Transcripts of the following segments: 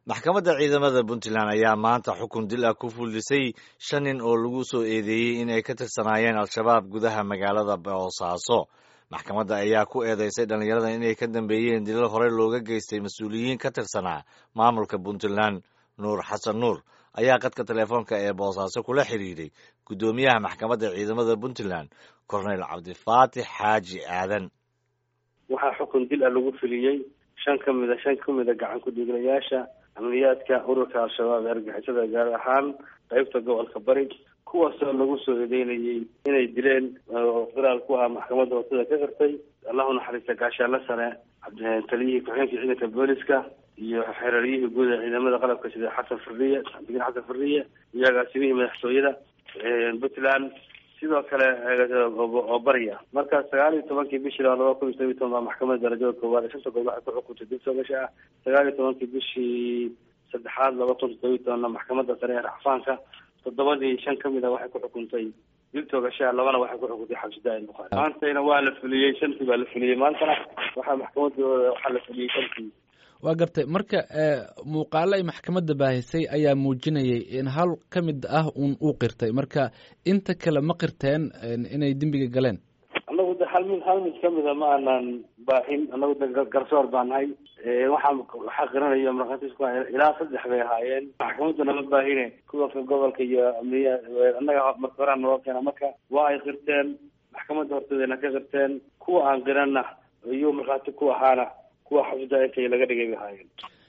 maxkamadda ciidamada puntland ayaa maanta xukun dil ah ku fuldisay shan nin oo lagu soo eedeeyey inay ka tirsanaayeen al-shabaab gudaha magaalada boosaaso maxkamadda ayaa ku eedeysay dhallinyarada inay ka dambeeyeen dilal hore looga geystay mas-uuliyiin ka tirsanaa maamulka puntland nuur xasan nuur ayaa qadka telefoonka ee boosaaso kula xidhiidhay guddoomiyaha maxkamadda ciidamada puntland korneyl cabdifaatix xaaji aadan waxaa xukun dil ah lagu fuliyey shan ka mida shan ka mida gacan ku-dhiiglayaasha amniyaadka ururka al-shabaab ee argixisada gaar ahaan qeybta gobolka bari kuwaasoo lagu soo eedeynayay inay dileen oo qiraal ku ah maxkamadda watada ka qirtay allahu naxariista gaashaanle sare taliyihii ku-xigeenka ciidanka booliska iyo xereeryihii guud ee ciidamada qalabka sida xasan fariye cabdiin xasan fariye iyo agaasimihii madaxtooyada puntland sidoo kale oo bariya marka sagaal iyo tobankii bishii laba kun iyo todobiyi toban baa maxkamadda darajada koowaad ee shanta gobol waxay ku xukuntay dib soogasha ah sagaal iyo tobankii bishii saddexaad laba kun todobiyi tobanna maxkamadda sare ee racfaanka toddobadii shan kamid a waxay ku xukuntay dil toogashaa labana waxay ku xukuntay xabsidaa buhaari maantayna waa la fuliyey shantii baa la fuliyey maantana waxaa maxkamadooda waxaa la fuliyey shantii waa gartay marka muuqaalo ay maxkamadda baahisay ayaa muujinayay in hal ka mid ah uun uu qirtay marka inta kale ma qirteen inay dembiga galeen annagu de hal mid hal mid kamida ma aanan baahin annagu de garsoor baa nahay waxaa waxaa qiranaya markhaatiis ku ilaa saddex bay ahaayeen maxkamadda nama baahine kuwa gobolka iyo amniya annaga marka horaa naloo keena marka waa ay qirteen maxkamadda horteedana ka qirteen kuwa aan qiranna iyo markhaati ku ahaana kuwa xabsida intay laga dhigay bay ahaayeen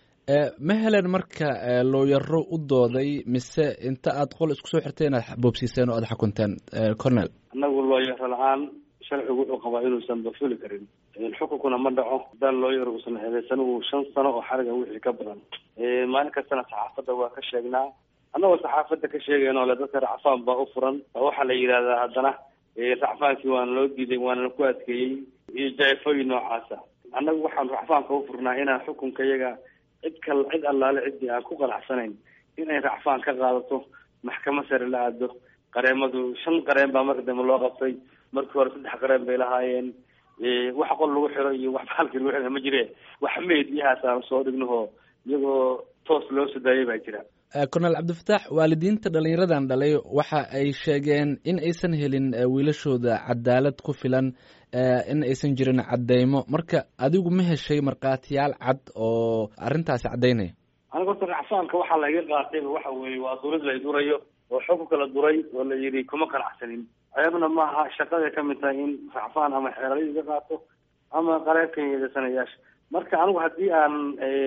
ma helen marka looyaro u dooday mise inta aad qol isku soo xirteen aad boobsiiseen oo aad xukunteen cornel annagu looyaro la-aan sharcigu wuxuu qabaa inuusan bafuli karin xukunkuna ma dhaco hadaan looyar uusan eedeysan uu shan sano oo xariga wixii ka badan maalin kastana saxaafadda waa ka sheegnaa annagoo saxaafadda ka sheegayn oo le dadka racfaan baa u furan oo waxaa la yidhahdaa haddana racfaankii waana loo diiday waana ku adkeeyey iyo jaifooyin noocaasa annagu waxaan racfaanka u furnaa inaan xukunka iyaga cid kal cid allaale ciddii aan ku qanacsanayn inay racfaan ka qaadato maxkamad sare la aado qareemadu shan qareen baa marka dambe loo qabtay markii hore saddex qareen bay lahaayeen wax qol lagu xiro iyo wax baalkii lagu xiro ma jire wax meediyahaas aan soo dhignahoo iyagoo toos loo soo daayay baa jira cornel cabdifataax waalidiinta dhalinyaradan dhalay waxa ay sheegeen in aysan helin wiilashooda cadaalad ku filan in aysan jirin cadeymo marka adigu ma heshay markhaatiyaal cad oo arrintaasi caddaynaya aniga horta racfaanka waxaa laiga qaatayba waxa weeye waa durid la durayo oo xukunka la duray oo la yidhi kuma qanacsanin ceebna maaha shaqaday ka mid tahay in racfaan ama xeeralyo iga qaato ama qareebkan yeedasanayaasha marka anigu haddii aan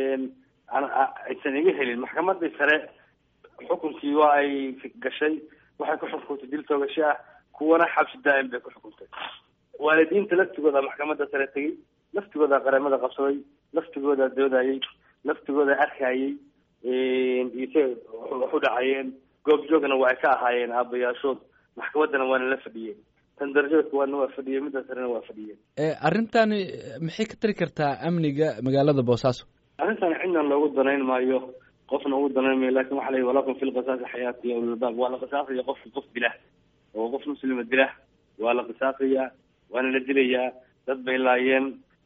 aysan iga helin maxkamadii sare xukunkii waa ay gashay waxay ku xukuntay dil toogasho ah kuwana xabsi daa'im bay ku xukuntay waalidiinta laftigooda maxkamadda sare tegey laftigooda qareemada qabsaday laftigooda doodayey laftigooda arkayey ise waxu dhacayeen goobjoogna waa ay ka ahaayeen aabayaashood maxkamaddana waana la fadhiyeen tan darajada kuwaadna waa fadhiyeen midda sarena waa fadhiyeen arrintani maxay ka tari kartaa amniga magaalada boosaaso arrintan cidna loogu danayn maayo qofna ugu danayn maayo lakin waxa la yihi walakum fi lqisaasi xayaati ya ulilbaab waa la qisaasaya qofki qof dilah oo qof muslima dilah waa la qisaasaya waana la dilayaa dad bay laayeen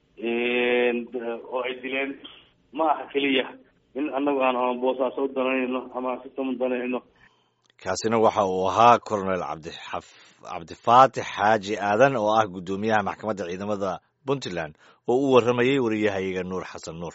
oo ay dileen ma aha keliya in anagu aan ama boosaaso u danayno ama aan sistam u danayno kaasina waxa uu ahaa cornel cabdixaf cabdifaatix xaaji aadan oo ah guddoomiyaha maxkamadda ciidamada puntland oo u warramayey wariyahayaga nuur xasan nuur